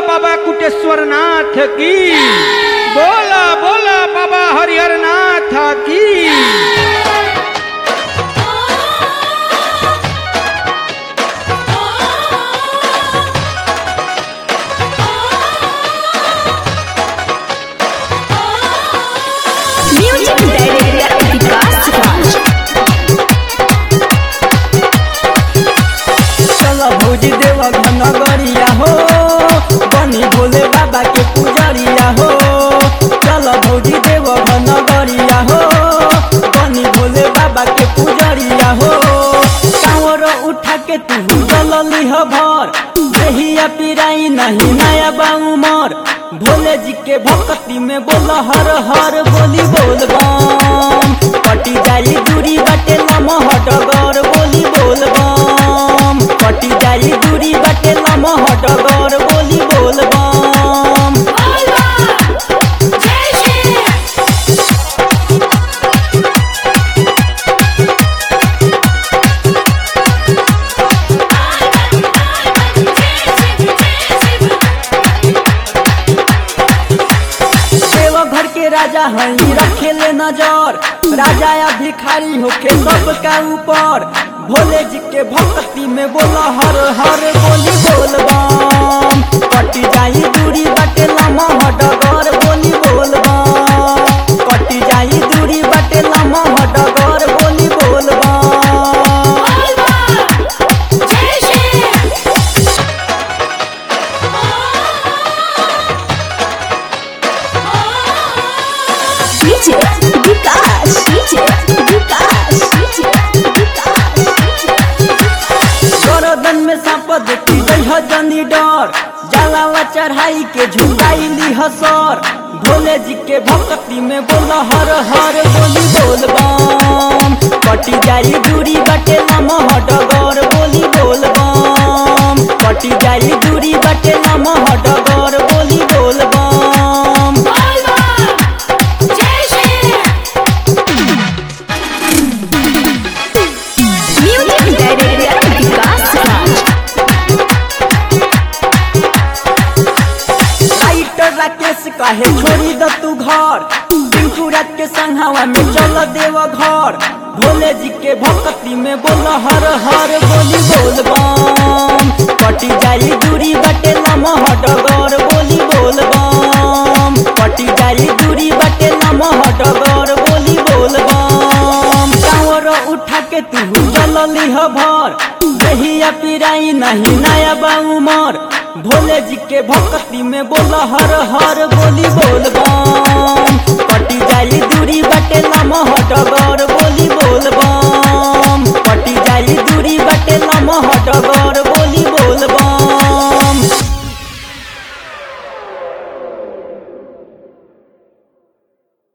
बाबा कुटेश्वर नाथ की बोला बोला बाबा हरिहर नाथ की म्यूजिक डायरेक्टर विकास राज चल भौजी देव घनगरिया हो बनी भोले बाबा के पुजरिया हो चल भौजी देव घनगरिया हो बनी भोले बाबा के पुजरिया हो कांवर उठा के तू जलली ह भर देहिया पिराई नहीं नया बाऊ मर भोले जी के भक्ति में बोल हर हर बोली बोल बम कटी जाई दूरी बाटे लमहट गर बोली बोल बम कटी जाई दूरी बाटे लमहट गर बोली बोल बम देवघर के राजा हई रखेले नजर राजा या भिखारी होके सबका ऊपर भोले जी के भक्ति में बोल हर हर बोली बोल बम कटी जाई दूरी बाटे लमहट गर बोली बोल बम कटी जाई दूरी बाटे लमहट गर बोली बोल बम DJ Vikas DJ Vikas DJ Vikas गरदन में सांप देखी गई ह जनी डर जलावा चढ़ाई के झुकाई ली हसर भोले जी के भक्ति में बोल हर हर बोली बोल बम कटी जाई दूरी बाटे लमहट गर बोली बोल बम कटी जाई दूरी बाटे लमहट गर बोली बोल बम music director Vikas Raj writer Rakesh काहे छोड़ी द तू घर टिंकू रात के संघावा में चल देव घर भोले जी के भक्ति में बोल हर हर बोली बोल बम कटी जाई दूरी बटे लमहट गर बोली बोल बम कटी जाई दूरी बटे लमहट गर बोली बोल बम कांवर उठा के तू चलली ह भर देहिया पिराई नहीं नया बाऊ मर भोले जी के भक्ति में बोल हर हर बोली बोल बम